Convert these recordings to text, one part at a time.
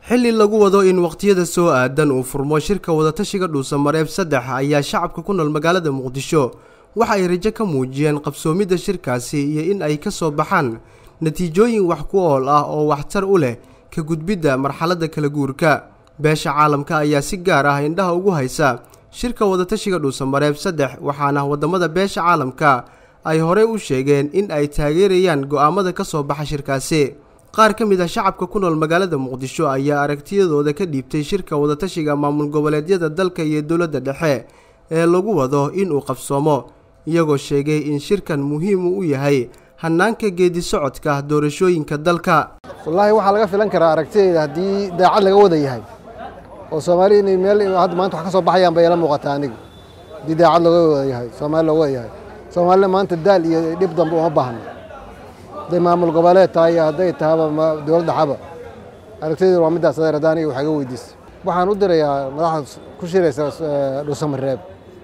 xilli lagu wado in waqtiyada soo aadan uu furmo shirka wadatashiga dhuusamareeb saddex ayaa shacabka ku nool magaalada muqdisho waxa ay rajo ka muujiyeen qabsoomidda shirkaasi iyo in ay ka soo baxaan natiijooyin wax ku ool ah oo waxtar u leh ka gudbidda marxaladda kala guurka beesha caalamka ayaa si gaar ah indhaha ugu haysa shirka wadatashiga dhuusamareeb saddex waxaana waddamada beesha caalamka ay horey u sheegeen in ay taageerayaan go'aamada ka soo baxa shirkaasi qaar ka mid ah shacabka ku nool magaalada muqdisho ayaa aragtiyadooda ka dhiibtay shirka wadatashiga maamul goboleedyada dalka iyo dowladda dhexe ee lagu wado inuu qabsoomo iyagoo sheegay in shirkan muhiim u yahay hannaanka geedi socodka doorashooyinka dalka wallaahi waxaa laga filan karaa aragtidayda haddii daacad laga wada yahay oo soomaali inay meel hadda maanta wax ka soo baxayaan bay ila muuqataa aniga haddii daacad looga wada yahay soomaali looga wada yahay soomaalina maanta daal iyo dhib dambe uma baahno hadday maamul goboleed tahay iyo hadday tahaba dowladda xaba aragtidayda waa middaas adeer haddaan aniga wax iga weydiisa waxaan u dirayaa madaxda ku shiraysa dhuusamareeb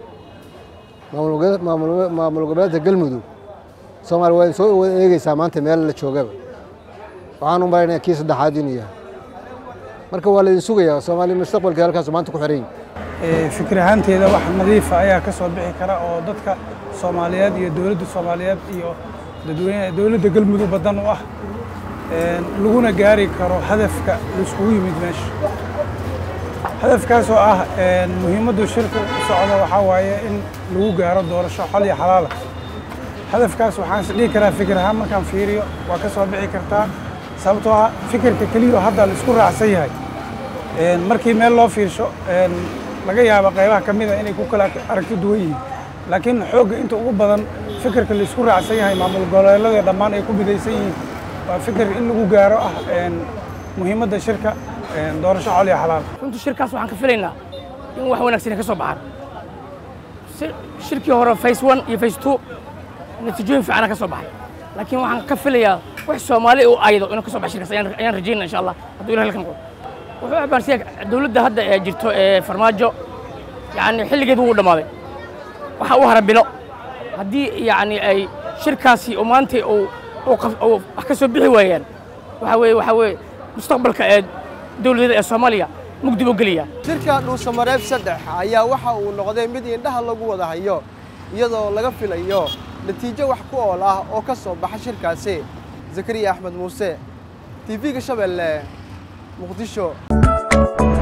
maamul goboleedka galmudug soomaali waa soo wada eegeysaa maanta meel la joogaba waxaan u malaynaya kii saddexaad inuu yahay marka waa laydin sugayaa soomaaliya mustaqbalka halkaas maanta ku xiran yahay fikir ahaanteeda wax nadiifa ayaa ka soo bixi kara oo dadka soomaaliyeed iyo dowladda soomaaliyeed iyo dadweyne dowladda galmudug badan u ah laguna gaari karo hadafka laiskugu yimid meesha hadafkaasoo ah muhiimaddu shirka u socda waxaa waaye in lagu gaaro doorasho xol iyo xalaala hadafkaas waxaan is dhihi karaa fikir ahaan markaan fiiriyo waa ka soo bixi kartaa sababtoo ah fikirka keliya oo hadda la isku raacsan yahay markii meel loo fiirsho laga yaabo qaybaha ka mida inay ku kala aragti duwan yihiin laakiin xoogga inta ugu badan fikirka la isku raacsan yahay maamul goboleedyada dhammaan ay ku midaysan yihiin waa fikir in lagu gaaro ah muhiimadda shirka doorasho xol iyo xalaal runtii shirkaas waxaan ka filaynaa in wax wanaagsan ka soo baxaan shirkii hore face one iyo face two natiijooyin fiicana ka soo baxay laakiin waxaan ka filayaa wax soomaali u aydo inuu ka soo baxay shirkaas ayaan rajaynaa insha allah hadduu ilahi halkan qodo wuxuu abaansiya dowladda hadda ee jirto ee farmaajo yacni xilligeedu wuu dhammaaday waxa u hara bilo haddii yacni ay shirkaasi oo maanta uu wax ka soo bixi waayaan waxa weeye waxa weeye mustaqbalka ee dowladeeda ee soomaaliya mugdi buu geliyaa shirka dhuusamareeb saddex ayaa waxa uu noqday mid indhaha lagu wada hayo iyadoo laga filayo natiijo wax ku ool ah oo ka soo baxa shirkaasi zakariya axmed muuse tv-ga shabeelle muqdisho